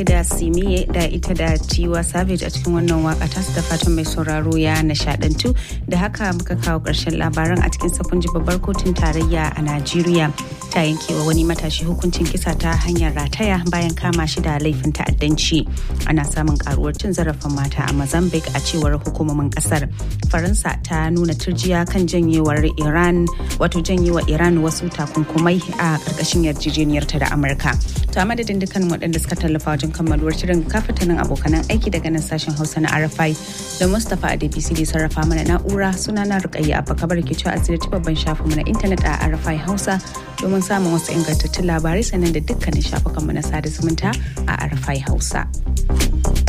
da simiye da ita da tiwa savage a cikin wannan waka tasu da fatan mai sauraro ya nishadantu da haka muka kawo ƙarshen labaran a cikin sakon babbar kotun tarayya a najeriya ta yankewa wani matashi hukuncin kisa ta hanyar rataya bayan kama shi da laifin ta'addanci ana samun karuwar cin zarafin mata a mozambique a cewar hukumomin kasar faransa ta nuna turjiya kan janyewar iran wato janyewa iran wasu takunkumai a ƙarƙashin yarjejeniyarta da amurka to a madadin dukkan waɗanda suka tallafa wajen kammaluwar shirin kafatanin abokanan aiki daga nan sashen hausa na rfi da mustapha adebisi da sarrafa mana na'ura suna na rukayya abba kabar ke cewa asirci babban shafinmu na intanet a rfi hausa domin samun wasu ingantattun labarai sannan da dukkanin shafukanmu na sada zumunta a rfi hausa.